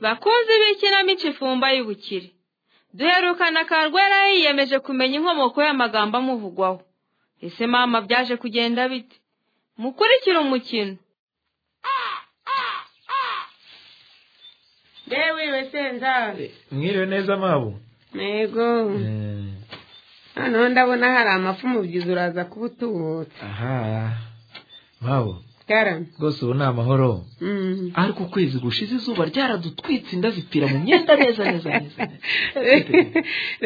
bakunzi b'ikinamico ifumba y'ubukire duherukana akarwa yari yiyemeje kumenya inkomoko y'amagambo amuvugwaho ese mama byaje kugenda bite mukurikire umukino Ndewiwe senzari mwiriwe neza mabo Ntego noneho ndabona hari amafu umubyizi uraza kuba utubutse aha mabo karame rwose ubu ni amahoro Mm. ariko ukwezi gushize izuba ryaradutwitse inda zipfira mu myenda neza neza neza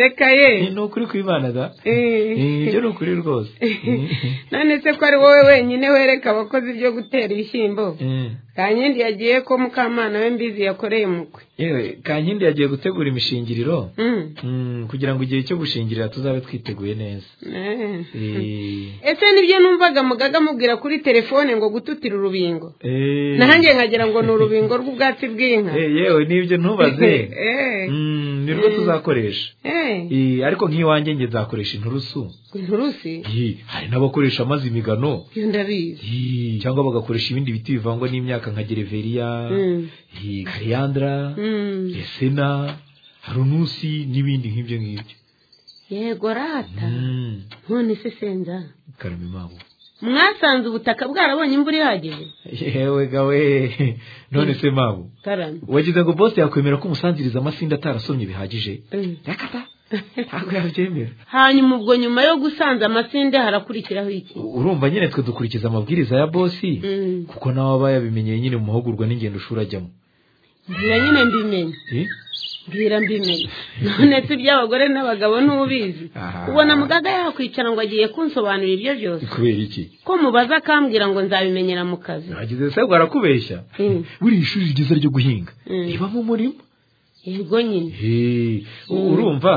reka Eh, ye ni ukuri kw'imana da Eh. Eh, ibyo ni ukuri rwose Eh, none se ko ari wowe wenyine wereka abakozi byo gutera ibishyimbo eh. kankindi yagiye ko mukamana we mbizi yakoreye umukwe yewe kankindi yagiye gutegura imishingiriro Mm. Mm, kugira ngo igihe cyo gushingirira tuzabe twiteguye neza Eh. Eh, ese nibyo numvaga mugaga amubwira kuri telefone ngo gututira urubingo eh. nahanjye nkagira ngo ni urubingo rw'ubwatsi bw'inka Eh, yewe nibyo ntubaze Eh. Mm, ni rwo tuzakoresha Eh. Eh, ariko nk'iwanjye njye nzakoresha inturusu inturusi Eh, hari n'abakoresha amazi imigano iyo ndabizi Eh, cyangwa bagakoresha ibindi biti bivangwa n'imyaka nka gereveriya Mm. eh, kariyandara Mm. resena harunusi n'ibindi nk'ibyo ngibyo yego rata Mm, none se senza karame mabo mwasanze ubutaka bwarabonye imvura ihagije yewe gawe none se mabo karame wagize ngo bose yakwemera ko umusanziriza amasinda atarasomye bihagije yakata ntabwo yabyemera hanyuma ubwo nyuma yo gusanza amasinde harakurikiraho iki U- urumva nyine twe dukurikiza amabwiriza ya bosi Mm. kuko nawe bayabimenyeye nyine mu mahugurwa n'ingendo ushobora ajyamo mbwira nyine mbimenye Eh? mbwira mbimenye none se iby'abagore n'abagabo ntubizi Aha. ubona mugaga yakwicara ngo agiye kunsobanurira ibyo byose kubera iki ko mubaza akambwira ngo nzabimenyera mu kazi nagize se bwarakubeshya Mm. buriya ishuri ryiza ryo guhinga Mm. ribamo umurima yego nyine He, u- urumva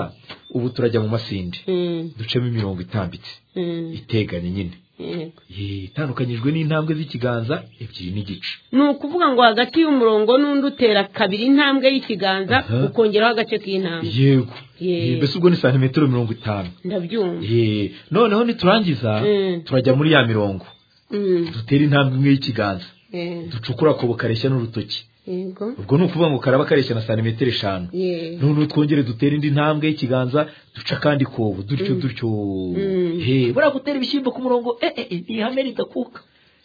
ubu turajya mu masinde Mm, ducamo imirongo itambitse mm, iteganye nyine yego. He, itandukanyijwe n'intambwe z'ikiganza ebyiri n'igice ni ukuvuga ngo hagati y'umurongo n'undi utera kabiri intambwe y'ikiganza Aha. ukongeraho agace k'intambwe yego Ye. He, mbese ubwo ni santimetero mirongo itanu ndabyumva He, noneho niturangiza Mm. turajya muri ya mirongo Mm, dutera intambwe imwe y'kiganza eh, ducukura akobo kareshya n'urutoki yego ubwo ni ukuvuga ngo karaba kareshya na santimetero eshanu Ye. noneho twongere dutere indi ntambwe y'ikiganza duca akandi kobo dutyo dutyo he buriya gutera ibishyimbo ku murongo eh eh eh, ntihamere idakuka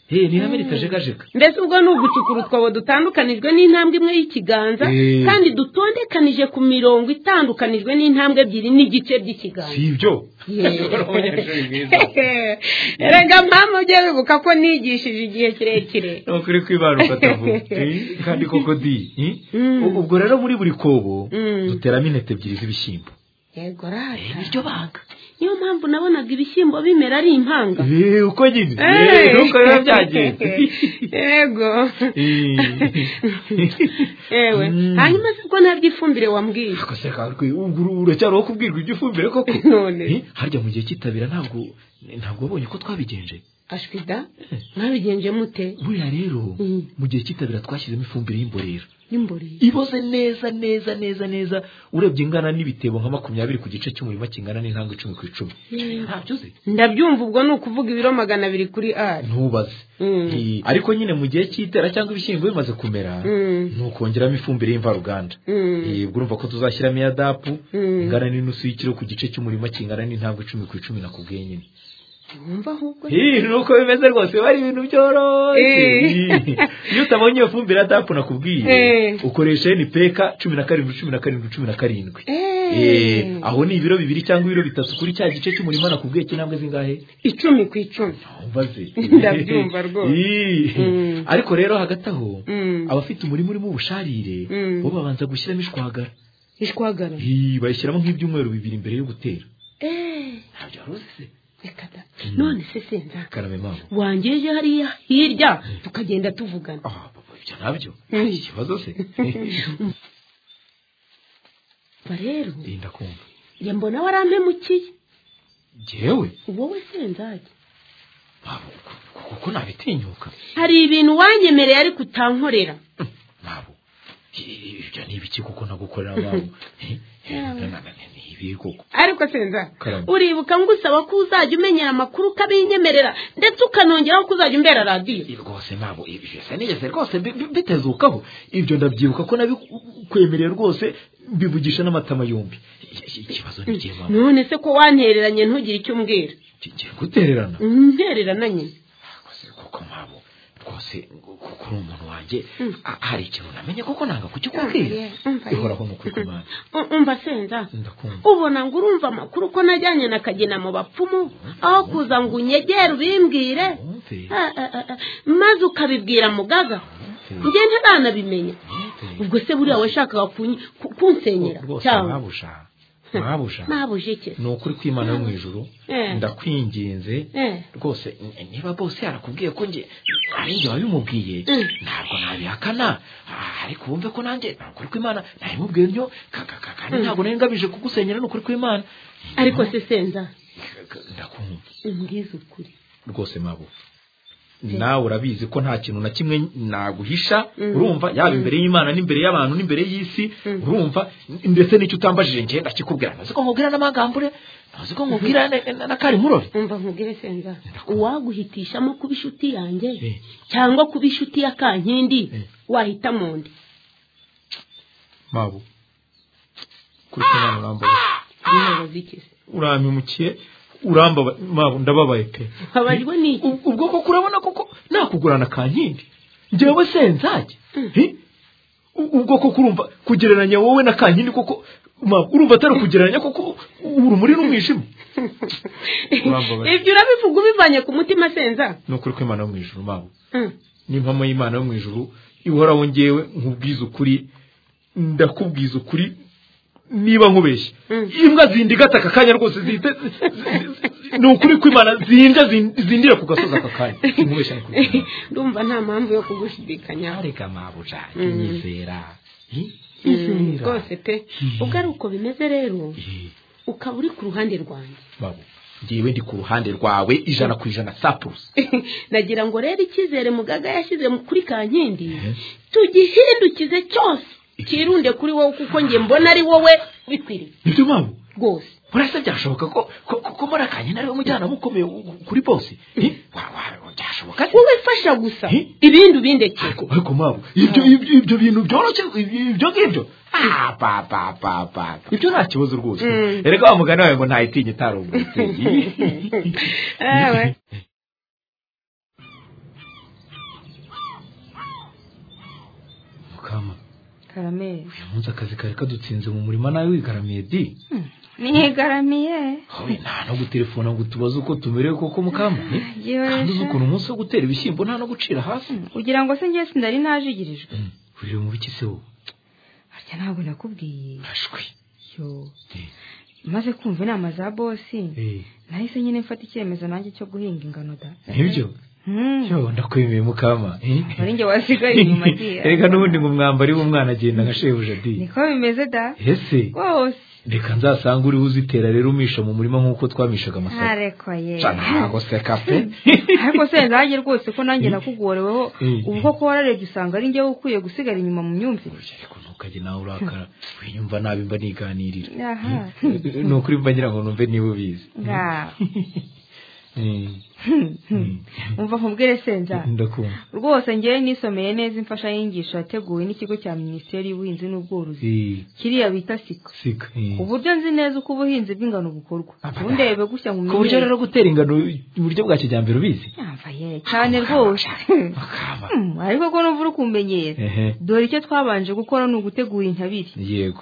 he ntihamere itajegajega mbese ubwo ni ugucukura utwobo dutandukanijwe n'intambwe imwe y'ikiganza Eh. kandi dutondekanije ku mirongo itandukanijwe n'intambwe ebyiri n'igice by'ikiganza si ibyo Ye. Uri umunyeshuri mwiza erega mpamvu ujye wibuka ko nigishije igihe kirekire ni ukuri kwibara ufata vuba Eh, kandi koko di eh? Mm. U- ubwo rero muri buri kobo Mm. duteramo intete ebyiri z'ibishyimbo yego rata niryo banga niyo mpamvu nabonaga ibishyimbo bimera ari impanga Eh, uko nyine Eh. Eh, nuko biba byagenze yego Eh. yewe Mm. hanyuma se ko nabyo ifumbire wambwiye akose kakwe uguru uracyari uwo kubwirwa ibyo ifumbire koko None. Eh, harya mu gihe cyitabira ntabwo ntabwo wabonye ko twabigenje ashwida mwabigenje mute buriya rero Mm. mu gihe cyitabira twashyizemo ifumbire y'imborera n'imboreye iboze neza neza neza neza urebye ingana n'ibitebo nka makumyabiri ku gice cy'umurima kingana n'intambwe icumi ku icumi ntabyo uzi ndabyumva ubwo ni ukuvuga ibiro magana abiri kuri ari ntubaze Mm. Eh, ariko nyine mu gihe cy'itera cyangwa ibishyimbo bimaze kumera Mm. nukongeramo ifumbire y'imvaruganda Mm. Eh, ubwo urumva ko tuzashyiramo iya dapu Mm. ingana n'inusu y'ikiro ku gice cy'umurima kingana n'intambwe icumi ku icumi nakubwiye nyine wumva ahubwo Ih, ni uko bimeze rwose bari ibintu byoroshye Eh. Ih, iyo utabonye iyo fumbire ya dapu nakubwiye Eh. ukoresha nipeka cumi na karindwi cumi na karindwi cumi na karindwi Eh. Eh, aho ni ibiro bibiri cyangwa ibiro bitatu kuri cya gice cy'umurima nakubwiye cy'intambwe zingahe icumi ku icumi mbaze Ndabyumva rwose. Ih. Mm. ariko rero hagati aho Mm. abafite umurima urimo ubusharire Mm. bo babanza gushyiramo ishwagara ishwagara Ih, bayishyiramo nk'ibyumweru bibiri mbere yo gutera Eh, ntabyo wari uzi se reka da none se senza karame mama wangeje hariya hirya tukagenda tuvugana ah papa ibyo nabyo Mm. ikibazo se Ba rero Ih, ndakumva njye mbona warampemukiye jyewe wowe senzage ntabwo kuko nabitinyuka hari ibintu wanyemereye ariko utankorera ntabwo ibyo ni ibiki kuko nagukorera abantu ibi koko ariko senza Karame. uribuka ngusaba ko uzajya umenyera amakuru ukabinyemerera ndetse ukanongeraho ko uzajya umbera radiyo Ibi rwose ntabwo ibi byose nigeze rwose bi- bi- bitezukaho ibyo ndabyibuka ko nabikwemereye rwose mbivugisha n'amatama yombi Iki- iki- ikibazo ni kihe mama none se ko wantereranye ntugire icyo umbwira kigiye gutererana ntererana nyine Rwose kuko mpamvu rwose kuko uri umuntu wanjye a- hari ikintu namenye kuko nanga kukikubwira Yeah, umva. ihoraho ni ukuri kw'Imana U- umva senza ndakumva ubona ngo urumva amakuru ko najyanye na kagina mu bapfumu aho kuza ngo unyegere ubimbwire wumve Ah, ah, ah, ah, maze ukabibwira mugaga njye ntaranabimenya ubwo se buriya washakaga kunyi- ku- kunsenyera rwose cyangwa mwabusha mwabusha ntabuje iki ni ukuri kw'Imana yo mu ijuru Eh. ndakwinginze Eh. rwose n- niba bose yarakubwiye ko njye ari njye wabimubwiye Mm. ntabwo nabihakana Ah, ariko wumve ko nanjye nta kuri kw'imana nabimubwiye ntyo ka- ka- ka- kandi Mm. ntabwo nari ngamije kugusenyera ni ukuri kw'imana ariko se senza Ka- ka- ndakumva umbwize ukuri rwose mabo nawe urabizi ko nta kintu na kimwe naguhisha Mm. urumva yaba imbere y'imana n'imbere y'abantu n'imbere y'isi urumva ndetse n'icyo utambajije njye ndakikubwira ntazi ko nkubwira n'amagambo ure ntazi ko nkubwira na- na- na kari murore umva nkubwire senza Ndakumva. uwaguhitishamo kuba inshuti yanjye Eh. cyangwa kuba inshuti ya kankindi Eh. wahita mu ndi mabo kuri kumana urambabaye bimubaza iki se urampemukiye urambabaye mabo ndababaye pe abajwe n'iki Ub- ubwo koko urabona koko nakugurana kankindi njyewe senzage Hi? U- ubwo koko urumva kugereranya wowe na kankindi koko mama, urumva atari ukugereranya koko urumuri n'umwijima Urambabaje. ibyo urabivuga ubivanye ku mutima senza ni ukuri kw'imana yo mu ijuru mabo Mm. n'impamo y'imana yo mu ijuru ihoraho ngewe nkubwiza ukuri ndakubwiza ukuri niba nkubeshya Mm. imbwa zinda igata aka kanya rwose zihita zi- zi- zi- ni ukuri kw'imana zinda zin- zindira ku gasozi aka kanya nkubeshya ni ukuri kw'Imana. ndumva nta mpamvu yo kugushidikanya areka mabuja Mm. nyizera Hi? Mm, Nyizera. rwose pe Mm. ubwo ari uko bimeze rero Hi, ukaba uri ku ruhande rwanjye babo ngewe ndi ku ruhande rwawe ijana ku ijana sa purusa nagira ngo rero icyizere mugaga yashyize mu- kuri kankindi Eh. tugihindukize cyose kirunde kuri wowe kuko njye mbona ari wowe bikwiriye nibyo babo rwose urasa byashoboka ko ko- ko muri akanya nari umujyanama ukomeye u- kuri bose Hi? Wa- wa- byashoboka se? wowe fasha gusa Eh. ibindi ubindekere ariko ariko mabo ibyo ibyo ibyo bintu byoroshye ibyo ngibyo Ah, pa pa pa pa ibyo nta kibazo rwose Mm. erega wa mugani wawe ngo ntayitinye tarubwo Ewe. mukama karameri uyu munsi akazi kari kadutsinze mu murima nawe wigaramiye di nigaramiye Hobi nta no guterefona ngo utubaze uko tumerewe koko mukama ni? yewe kandi uzi sha. ukuntu umunsi wo gutera ibishyimbo nta no gucira hasi ugira ngo se ngewe sindari najigirijwe Mm, urire mu biki se wowe harya ntabwo nakubwiye ashwi yo Eh, maze kumva inama za bosi eh, nahise nyine mfata icyemezo nanjye cyo guhinga ingano da nibyo Hmm. yo ndakwemeye mukama eh. ari njye wasigaye inyuma diya erega n'ubundi ngo umwambari w'umwana agenda nka shebuja di niko bimeze da ese rwose reka nzasange uriho uzitera rero umisha mu murima nk'uko twamishaga amasaka ntareko ye Ca ntago seka pe ariko se nzajye rwose ko nanjye nakugoreweho Mm. ubwo ko wararebye usanga ari njyewe ukwiye gusigara inyuma mu myumvire ariko ntukajye nawe urakara wiyumva nabi mba niganirira aha ni ukuri mba ngira ngo numve niba ubizi ngaho Eh, eh. umva nkubwire senza ndakumva rwose ngewe nisomeye neza imfashanyigisho yateguwe n'ikigo cya minisiteri y'ubuhinzi n'ubworozi Eh, kiriya bita siko sika eh. ku buryo nzi neza uko ubuhinzi bw'ingano bukorwa ntundebe gutya mu ku buryo mirire rero gutera ingano uburyo bwa kijyambere ubizi Yamva ye cyane rwose akaba Hmm, ariko ko numva uri kummenyera ehe dore icyo twabanje gukora ni ugutegura intabire yego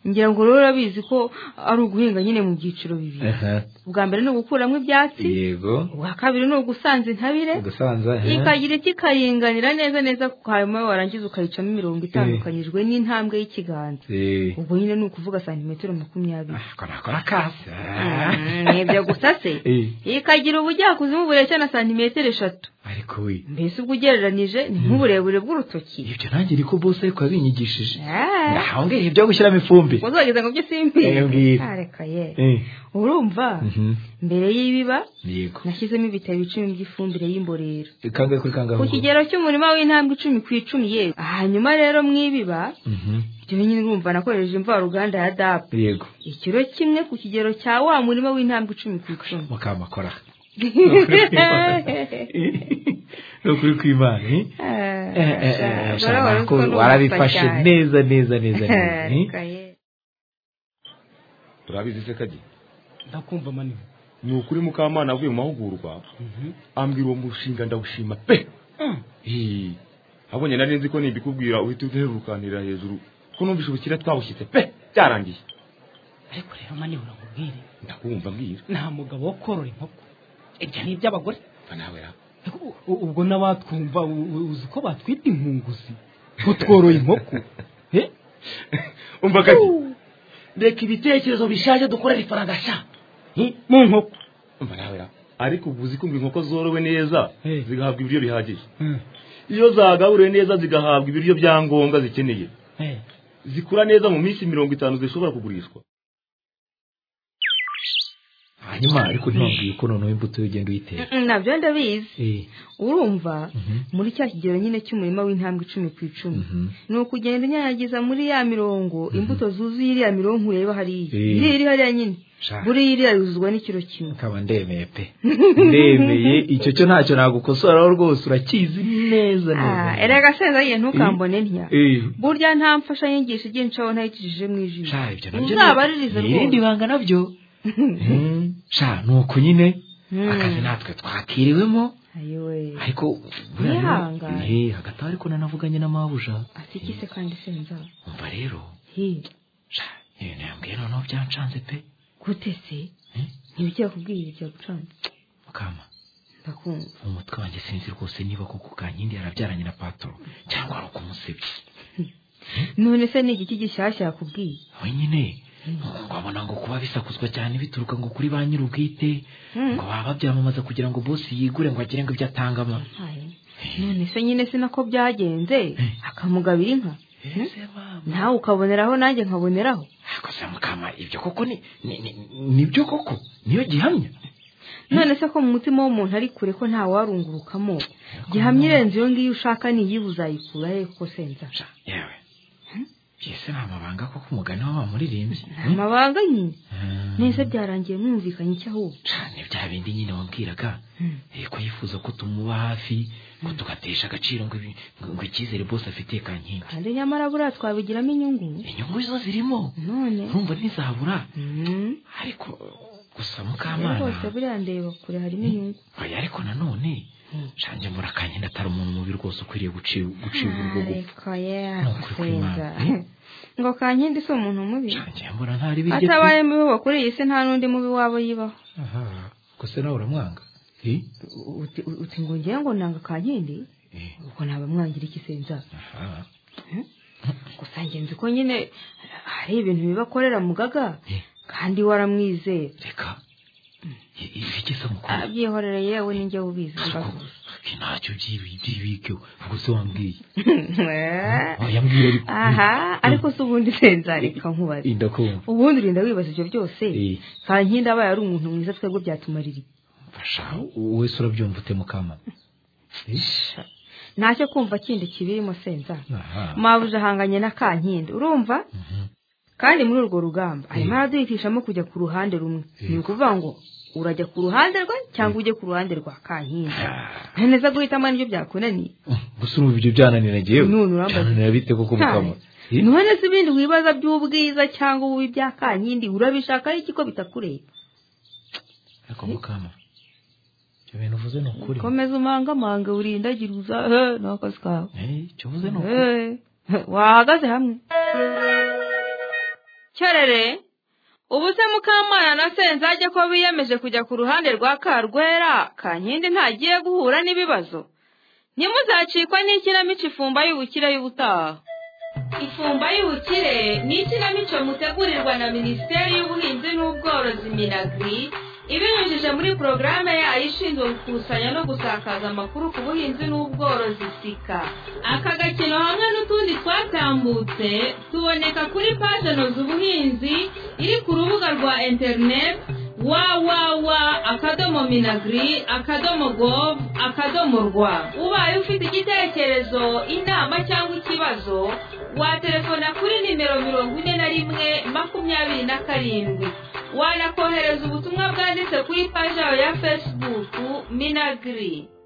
ngira ngo rero urabizi ko ari uguhinga nyine mu byiciro bibiri aha ubwa mbere ni ugukuramo ibyatsi yego ubwa kabiri ni ugusanza intabire ugasanza ehe. ikagira iti ikaringanira neza neza hanyuma warangiza ukayicamo imirongo itandukanyijwe n'intambwe y'ikiganza Eh, ubwo nyine ni ukuvuga santimetero makumyabiri ah, ko nakora akasi ah. Mm, ni ibyo gusa se Eh, ikagira ubujyakuzimu bureshya na santimetero eshatu ariko ariko we mbese ubwo ugereranije ni nk'uburebure bw'urutoki ibyo nanjye niko bose ariko yabinyigishije Eh, aho ngaho ibyo gushyiramo ifumbire uzageza ngo byo simbi Eh, mbwira. areka ye Eh, urumva mhm, mbere y'ibiba yego nashyizemo ibitabo icumi by'ifumbire y'imborera kangahe kuri kangahe ku kigero cy'umurima w'intambwe icumi ku icumi yewe hanyuma rero mu ibiba Mhm, ibyo nyine urumva nakoresheje imvaruganda ya dab yego ikiro kimwe ku kigero cya wa murima w'intambwe icumi ku icumi mukamakora ni ukuri kw'imana eh? Eh, Eh, eh, eh, ashaka, shaka urabona ko ko n'ubusa warabifashe cyane. neza neza neza neza eh? Areka ye. turabizi se kajya ndakumva maniwe ni ukuri mukamana avuye mu mahugurwa ambwira uwo mushinga ndawushima pe Hii. abonye nari nzi ko nibikubwira uhita uherukanira hejuru ko numvise ubukira twawushyitse pe byarangiye ariko rero maniwe uramubwire ndakumva mbwira nta mugabo wo korora inkoko ibyo ni iby'abagore mva nawe ra U- u- ubwo n'abatwumva u- u- uzi ko batwita inkunguzi utworoye inkoko Eh? umva kajya reka ibitekerezo bishaje dukorera ifaranga sha Eh, mu nkoko mva nawe ra ariko ubu uzi ko ngo inkoko zorowe neza Eh. zigahabwa ibiryo bihagije iyo zagaburiwe neza zigahabwa ibiryo bya ngombwa zikeneye Eh, zikura neza mu minsi mirongo itanu zishobora kugurishwa hanyuma ariko ntibambwiye ko noneho imbuto yo ugenda uyitera Mm, mm, nabyo ndabizi Eh, urumva mhm, muri cya kigero nyine cy'umurima w'intambwe icumi ku icumi mhm. ni ukugenda unyanyagiza muri ya mirongo imbuto zuzuye iriya mirongo ureba hariya Eh. iriya iri hariya nyine Sha. buriya iriya yuzuzwa n'ikiro kimwe nkaba ndemeye pe ndemeye icyo cyo ntacyo nagukosora rwose urakizi neza neza Ah, erega senza ye ntukambone ntya Eh, burya nta mfashanyigisho igencaho ntayicishije mu ijisho sha ibyo nabyo ni- uzabaririze ni irindi rwose banga nabyo Mhm, sha ni uku nyine Mm. akazi natwe twakiriwemo ayiwe ariko buriya rero- Mwihangane. Eh, hagati aho ariko nanavuganye na mabuja atikise kandi senza umva rero hi sha ibintu yambwiye noneho byancanze pe gute se Eh? ntibicyakubwiye byagucanze mukama ndakumva mu mutwe wanjye sinzi rwose niba koko kankindi yarabyaranye na patoro cyangwa ari ukumusebya none se ni igiki gishyashya yakubwiye we nyine ukabona ngo kuba bisakuzwa cyane bituruka ngo kuri ba nyir'ubwite Mm. ngo baba babyamamaza kugira ngo bosi yigure ngo agire ngo ibyo atangamo Aye. none se nyine si nako byagenze akamugabira inka ese mama nawe ukaboneraho nanjye nkaboneraho ariko se mukama ibyo koko ni ni- ni- nibyo koko niyo gihamya none se ko mu mutima w'umuntu ari kure ko nta warungurukamo gihamya irenze iyo ngiyo ushaka niyiba uzayikura he ko senza Sha, yewe ese nta mabanga koko umugani waba muririmbyi amabanga nyine nese byarangiye mwumvikanye icyo ahubwo ni bya bindi nyine wabwiraga Mm. eh, ko yifuza ko tumuba hafi ko tugatesha agaciro ngo ibi- ngo- ngo icyizere bose afitiye kankindi kandi nyamara buriya twabigiramo inyungu inyungu zo zirimo none urumva ntizabura Mm. ariko gusa rwose mukamana buriya ndeba kure harimo inyungu oya ariko nanone shanjye mbura kankindi atari umuntu mubi rwose ukwiriye guci- gucibwa urwo gupfa ariko ye Ni ukuri senza kw'Imana. ngo kankindi si umuntu mubi shanjye mbura ntari birye pe. atabaye mubi wo kuri iyi si nta n'undi mubi waba yibaho Aha, gusa nawe uramwanga Eh? uti uti ngo ngewe ngo nanga kankindi Eh, ubwo naba mwangira iki senza aha. gusa njye nzi ko nyine hari ibintu bibakorera mugaga Eh. kandi waramwizera reka I- ibiki se mukuru abyihorere yewe ninjye ubizi mbaza Ko ntacyo byibike ubwo se wambwiye Eh. oya mbwira ariko aha ariko si ubundi senza reka nkubaze ndakumva ubundi urinda wibaza ibyo byose Eh. kankindi abaye ari umuntu mwiza twebwe byatumaririye fasha wese urabyumva ute mukamana Eh? ntacyo kumva kindi kibirimo senza aha mabuja ahanganye na kankindi urumva Mhm. kandi muri urwo rugamba arimo Eh. araduhitishamo kujya ku ruhande rumwe ni ukuvuga ngo urajya ku ruhande rwe cyangwa ujye ku ruhande rwa kankindi neza guhitamo nibyo byakunaniye gusa urumva ibyo byananira ngewe None urambaza. byananira bite koko mukama Eh? none se ibindi wibaza by'ubwiza cyangwa ububi bya kankindi urabishaka iki ko bitakureba ariko mukama ibyo bintu uvuze ni ukuri komeza umangamange urindagira uza ni akazi kawe Eh, icyo uvuze ni ukuri Eh, wahagaze hamwe cyerere ubu se mukamana na senzajya ko biyemeje kujya ku ruhande rwa karwera kankindi ntagiye guhura n'ibibazo ntimuzacikwa n'ikinamico ifumba y'ubukire y'ubutaha ifumba y'ubukire ni ikinamico mutegurirwa na minisiteri y'ubuhinzi n'ubworozi minagri ibinyujije muri porogaramu yayo ishinzwe gukusanya no gusakaza amakuru ku buhinzi n'ubworozi sika aka gakino hamwe n'utundi twatambutse tuboneka kuri paje noza ubuhinzi iri ku rubuga rwa interineti wawawa akadomo minagiri akadomo govu akadomo rwa ubaye ufite igitekerezo inama cyangwa ikibazo waterefona kuri nimero mirongo ine na rimwe makumyabiri na karindwi wanakohereza ubutumwa bwanditse kuri paji yawe ya fesibuku minagiri